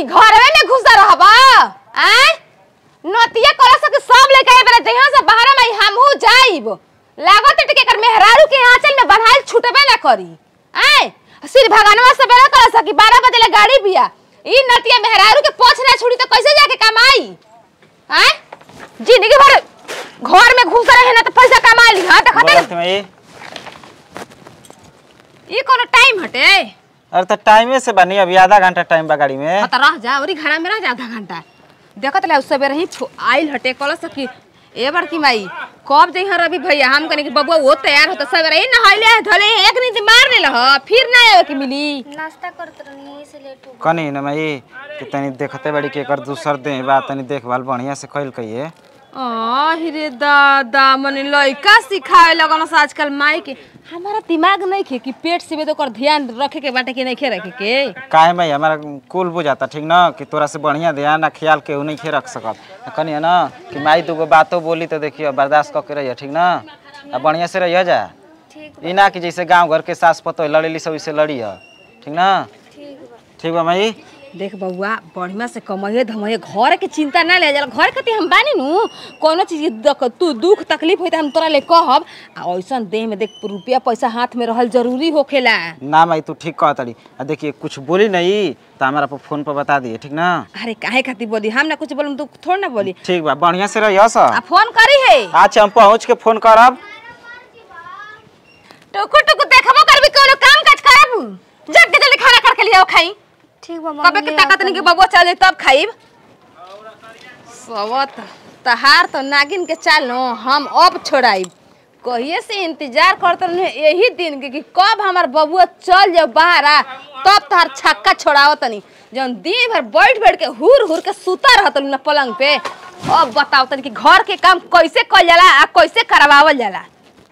घरवे में घुसा रहबा आय नतिया करा सके सब लेके आए बेरा जहां से बाहर में हमहू जाइब लागत टिके कर मेहरारू के आंचल में बन्हाइल छूटबे ना करी आय सिर भगवानवा से बेरा करा सकी 12 बजे ले गाड़ी बिया ई नतिया मेहरारू के पोछ ना छुड़ी तो कैसे जाके कमाई आय जिंदगी भर घर में घुस रहे ना तो पैसा कमा ली हां देखते बोलत में ई ई कोनो टाइम हटे अरे तो टाइमे से बनी अभी आधा घंटा टाइम बा गाड़ी में हाँ तो रह जा और घड़ा में रह जा आधा घंटा देखत ले सवेरे ही फु- आइल हटे कल सकी ए बार की माई कब जइहा रवि भैया हम कने कि बबुआ वो तैयार होता सवेरे ही नहाइले धले एक नींद मार ले लह फिर ना आवे के मिली नाश्ता करत रहनी से लेट हो कनी न मई कि तनी देखते बड़ी के कर दूसर दे बा तनी देखभाल बढ़िया से कइल कहिए आ रे दादा मने लइका सिखाए लगन से आजकल माई के हमारा दिमाग नहीं खे कि पेट से तो कर ध्यान रखे के बाटे कि नहीं खे रखे के काहे मई हमारा कुल बुझाता ठीक न कि तोरा से बढ़िया ध्यान आ ख्याल केहू नहीं खे रख सकत कनी न कि माई दूगो बातो बोली तो देखियो बर्दाश्त क के रहिए ठीक न आ बढ़िया से रहिए जा ठीक ई ना कि जैसे गांव घर के सास पतो लड़ेली सब इसे लड़िए ठीक न ठीक बा ठीक बा मई देख बउआ बढ़िया से कमाइए धमाइए घर के चिंता ना ले जाला घर कति हम बानी नु कोनो चीज के दक- तू दुख तकलीफ होई त हम तोरा ले कहब आ ऐसन देह में देख रुपया पैसा हाथ में रहल जरूरी होखेला ना मई तू ठीक कह तड़ी आ देखिए कुछ बोली नहीं तो हमारा पर फोन पर बता दिए ठीक ना अरे काहे खातिर बोली हम ना कुछ बोलम तू थोड़ ना बोली ठीक बा बढ़िया से रहिए आ सर फोन करी है अच्छा हम पहुँच के फोन करब टुकु टुकु देखबो करबी कोनो काम काज करब जल्दी जल्दी खाना करके लियाओ खाई ठीक बा कबे मम्मी के ताकत नहीं के बबुआ चल जाई तब खाइब सवत तहार तो नागिन के चाल नो हम अब छोड़ाइब कहिए से इंतजार करते रहे यही दिन के कि कब हमार बबुआ चल जाओ बाहर आ तब तहार छक्का छोड़ाओ तनी जौन दिन भर बैठ बैठ के हुर हुर के सुता रहत न पलंग पे अब बताओ तनी कि घर के काम कैसे कइल जाला आ कैसे करवावल जाला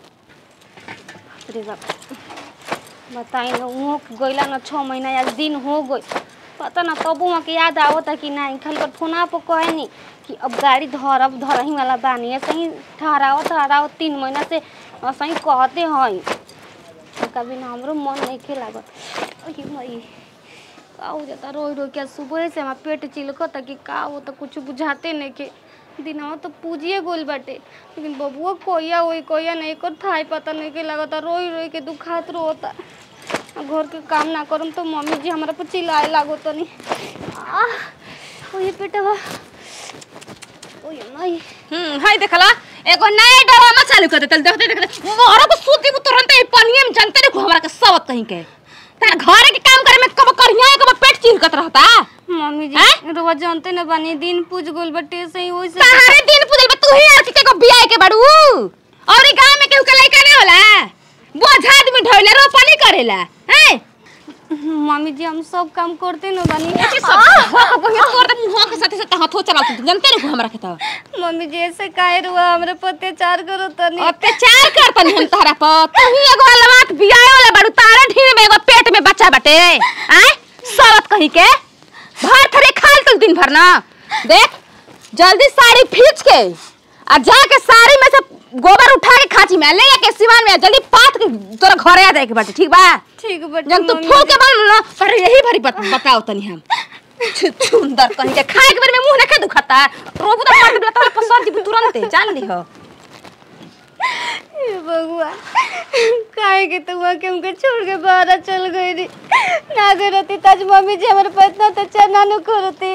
अरे बाप बताई ना उहो गइला ना छः महीना या दिन हो गई पता ना तब वहाँ के याद आवता कि नहीं खाली कर फोना पर कहे नी कि अब गाड़ी धरब धरही वाला बानी ऐसे ही ठहराओ ठहराओ तीन महीना से ऐसे ही कहते हैं कभी ना हमरो मन नहीं खे लागत अरे मई का हो जाता रोई रोई के सुबह से हमारा पेट चिलकता कि का हो तो कुछ बुझाते नहीं के दिनवा तो पूजिए गोल बाटे लेकिन बबुआ कोया होई कोया नहीं कर थाई पता नहीं के लगता रोई रोई के दुखात रोता आ घर के काम ना करम तो मम्मी जी हमारा पर चिल्लाए लागो तो नहीं आह ओए पेटवा ओए माई हम्म हाय देखला एगो नया ड्रामा चालू कर देतल देखते देखते मोहरा को सूती को तुरंत ही पनिया में जानते देखो हमरा के सबत कहीं के तार घर के काम करे में कब करिया कब पेट चिरकत रहता मम्मी हैं? जी रोज जानते न बानी दिन पूज गोल बटे से ही ओइसे तारे दिन पुजल बा तू ही आर के को बियाह के बाड़ू और ई गांव में केहू के लइका ना होला बोझ आदमी ढोले रोपनी करेला हैं मम्मी जी हम सब काम करते न बानी एके सब कहियो तोर त मुंह के साथे साथे हाथो चलात तू जानते देखो हमरा के तो मम्मी जी ऐसे काहे रुआ हमरे पर अत्याचार करो तनी अत्याचार करतन हम तहरा पर तू ही एगो अलवात बियाह वाला बाड़ू तारा ढीर में एगो पेट में बच्चा बाटे आय सरत कही के भर थरे खाल तू दिन भर ना देख जल्दी साड़ी खींच के आ जाके साड़ी में से गोबर उठा के खाची में ले के सिवान में जल्दी पात के तोरा घरे आ जाए के बाटे ठीक बा ठीक बटे जब तू मम्मी फूल के बन ना पर यही भरी बत, बताओ तनी हम छु- सुंदर कहीं के खाए के बेर में मुंह ना के दुखाता रोबू तो मार के तोरा पसंद जी तुरंत जान ली हो हे भगवान काहे के तू के हमके छोड़ के बाहर चल गई रे ना गई रहती ताज मम्मी जी हमारे पास इतना अत्याचार ना नु करती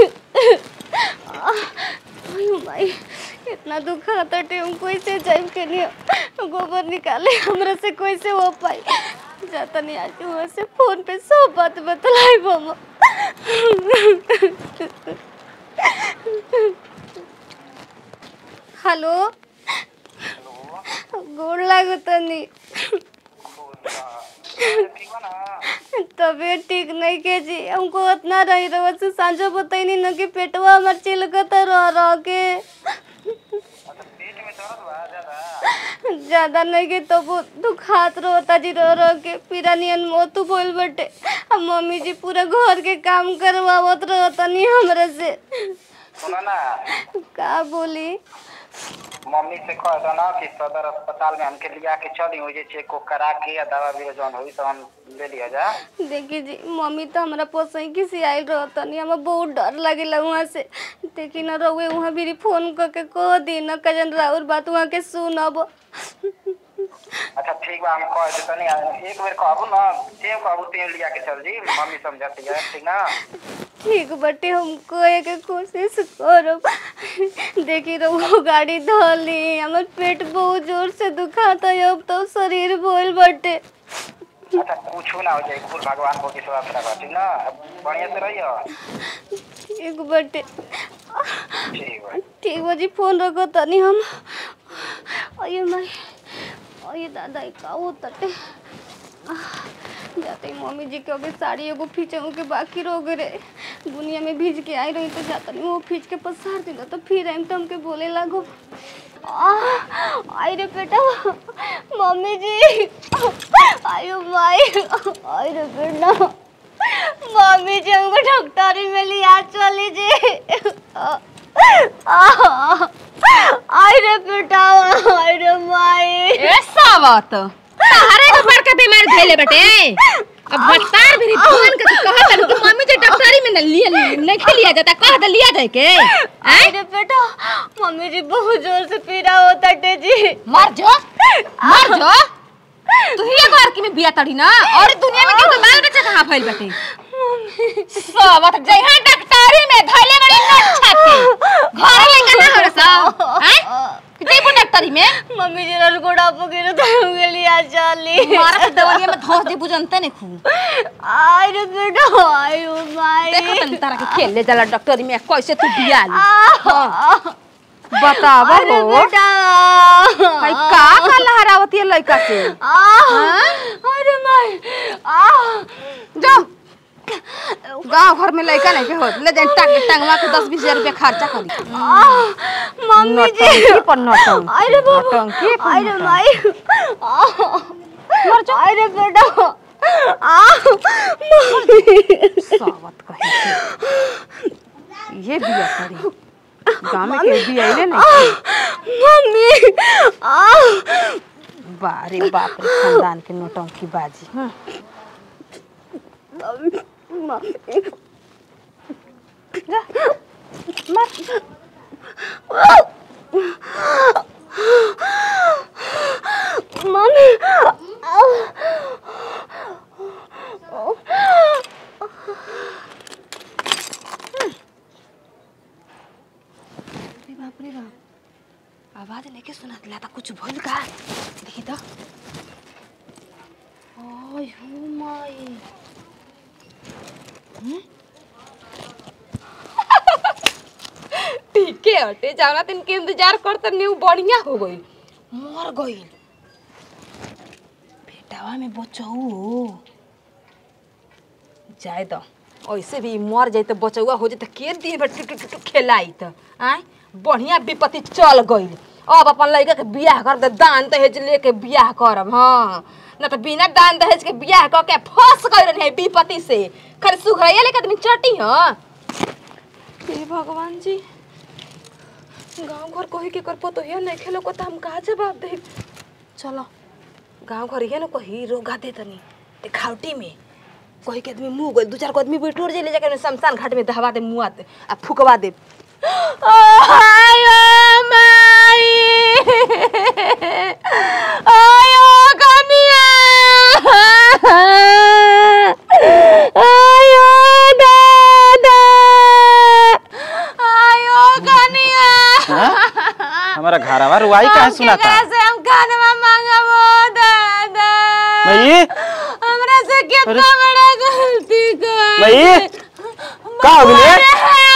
अयो भाई इतना दुख आता टे हम कैसे जाइम के लिए गोबर निकाले हमरा से कैसे हो पाई जाता नहीं आज वहाँ से फोन पे सब बात बतलाई मामा हेलो गोड़ लागो तनी तबीयत ठीक नहीं के जी हमको उतना रही रहो से सांझो बताई न कि पेटवा हमार चिलकत रह रह के ज्यादा नहीं के तो वो दुखात रहता जी रह रह के पीरा नियन मोतू बोल बटे अब मम्मी जी पूरा घर के काम करवावत रहता नहीं हमरा से सुना ना का बोली मम्मी से कह दो ना कि सदर अस्पताल में हमके लिया के चली हो जे चेक को करा के या दवा भी जौन होई तो हम ले लिया जा देखिए जी मम्मी तो हमरा पोसई की सियाइल रहतनी हमरा बहुत डर लागेला वहाँ से देखी न रहुए वहाँ भी फोन करके कह दी न कजन राउर बात वहाँ के सुनब अच्छा ठीक बा हम कह देते नहीं एक बेर कहबू ना सेम कहबू तेम लिया के चल जी मम्मी समझती है ठीक ना ठीक बटे हम कहे के कोशिश करब देखी रहो गाड़ी धली हमर पेट बहुत जोर से दुखाता है अब तो शरीर बोल बटे अच्छा कुछ ना हो जाए कुल भगवान को विश्वास रखा ठीक ना अब बढ़िया से रहियो ठीक बटे ठीक बा ठीक बा जी फोन रखो तनी हम अये माई अये दादा ई का हो तटे जाते ही मम्मी जी के अभी साड़ी एगो खींचू के बाकी रह गए दुनिया में भीज के आई रही तो जाता नहीं वो खींच के पसार दिला तो फिर आइम तो हमके बोले लागो आह, आई रे बेटा मम्मी जी आयो माई आई रे बेटा मम्मी जी हमको डॉक्टरी में लिया चली जी आई रे बेटा आई रे माई ए सावत तहरे के बड़का बीमारी धइले बेटे अब बता भी फोन के तू कहत हन कि मम्मी जे डॉक्टरी में न लिया नहीं खेलिया जाता कह दे लिया जाए के आई रे बेटा मम्मी जी बहुत जोर से पीड़ा होता टे जी मर जो मर जो तू ही एक बार की में बिया तड़ी ना और दुनिया में केहू के बाल बच्चा कहां फैल बेटे सावत जइहा डॉक्टरी में धइले बड़ी नट छाती घर लेके ना हो सा हैं जेबू डॉक्टरी में मम्मी जी रल गोड़ा पकड़े तो हमके लिया चली मारा के दवाइया में धोस दे बुझनते नहीं खू आई रे बेटा आई ओ माई देखो तन तारा के खेल ले जाला डॉक्टरी में कैसे तू बिया ली आह, बतावा अरे हो बेटा भाई का का लहरावती है लड़का से आह, अरे माई आह जाओ गांव घर में लड़का नहीं के हो ले जाए टांग टांगवा के 10 20 हजार रुपया खर्चा करी आह, मम्मी जी नौटंकी पर नौटंकी अरे बाबा नौटंकी पर अरे नौटंकी। माई आह, अरे बेटा आह, मम्मी सावत कहे ये बिया करी गांव में के बिया इले नहीं मम्मी आह बारे बाप रे खानदान के नौटंकी बाजी हाँ। मम्मी अरे बाप रे बाप आवाज लेके सुना दिला था कुछ भूल का देखी तो ओय हो माई ठीक है हटे जाना दिन के इंतजार करते न्यू बढ़िया हो गई मर गई बेटावा में बचऊ जाए दो ऐसे भी मर जाए तो बचौआ हो जाए तो के दिन भर टुटू टुटू खेलाई तो आय बढ़िया विपत्ति चल गई अब अपन लड़का के बियाह कर दे दान दहेज लेके बियाह करब हाँ न तो बिना दान दहेज के बियाह कर के फंस गई रहे विपत्ति से खरे सुघरैया लेके आदमी चटी हाँ हे भगवान जी गांव घर कोही के कर पतो है नहीं खेलो को तो हम कहा जवाब दे चलो गांव घर ये न कही रोगा दे तनी ते खावटी में कोई के आदमी मुंह गइल दू चार को आदमी बिटोर जे ले जाके ओने शमशान घाट में दहवा दे मुआ दे आ फुकवा दे आयो माई आयो कनिया आयो दादा आयो कनिया हमारा घरवा रुआई काहे सुनाता केकरा से हम खानवा मांगबो दादा भाई हमरा से कितना बड़ा गलती कर भाई का हो गई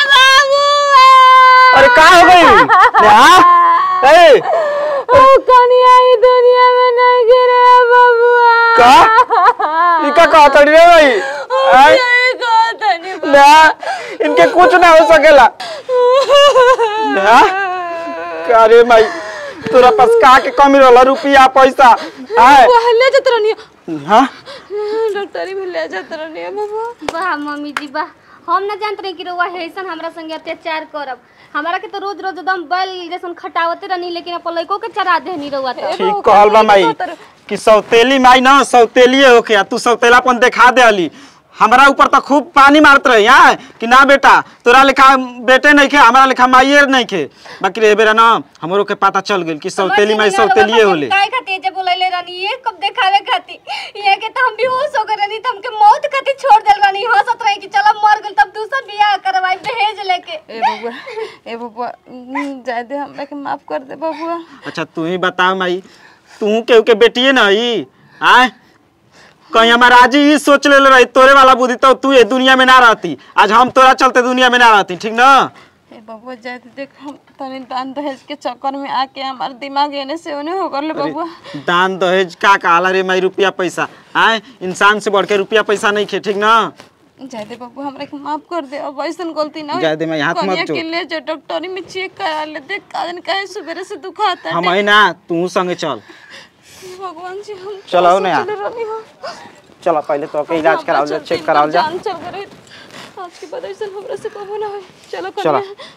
अरे का हो गई हाँ ए कनिया ई दुनिया में नहीं गिरे बबुआ का ई का कहत रे भाई आय नहीं कहतनी ना इनके कुछ ना हो सकेला ना अरे भाई तोरा पास का के कमी रहला रुपया पैसा आय पहले जत रहनी हाँ डॉक्टरी में ले जात रहनी बाबा वाह मम्मी जी वाह हम ना जानत रही कि रउआ ऐसन हमरा संगे अत्याचार करब हमारा के तो रोज रोज एकदम बैल जैसन खटावते रहनी लेकिन अपन लइको के चरा देहनी रउआ तो ठीक कहल बा माई कि सौतेली माई ना सौतेलिए होके आ तू सौतेलापन देखा दे अली हमरा ऊपर तो खूब पानी मारत रही हैं कि ना बेटा तोरा लेखा बेटे नहीं खे हमरा लेखा माइये नहीं खे बाकी रे बेरा ना हमरो के पता चल गेल कि सौतेली माई सौतेलिए होले काय खातिर जे बोलैले रहनी ये कब देखावे खातिर ये के तो हम बेहोश हो गए रहनी तो हमके मौत खातिर छोड़ देल रहनी हंसत रही कि चलो मर गेल तब दूसर बियाह करवाई दहेज लेके ए बबुआ ए बबुआ उम, जाए दे हमरा के माफ कर दे बबुआ अच्छा तू ही बता माई तू केहू के बेटिए ना ही आय कहीं हमारा आज ही सोच ले रही तोरे वाला बुद्धि तो तू ये दुनिया में ना रहती आज हम तोरा चलते दुनिया में ना रहती ठीक ना ए बबुआ जाए दे देख हम तनी दान दहेज के चक्कर में आके हमार दिमाग एने से ओने हो गल बबुआ दान दहेज का कहला रे माई रुपया पैसा आय इंसान से बढ़ के रुपया पैसा नहीं खे ठीक ना जाए दे बबुआ हमरा के माफ कर दे अब ऐसन गलती ना होई। जाए दे, मैं हाथ मत कनिया जोड़। के ले जो डॉक्टरी में चेक करा ले देख कादन काहे सुबेरे से दुखाता हम आई ना तू संगे चल भगवान जी हम चलो आओ ना यार। सोचले रहनी हो। चलो पहले तो के इलाज कराओ जा हमरा चेक चलते कराओ जा जान चल गई आज के बाद ऐसा हमरा से कबो ना होई चलो चलो। कनिया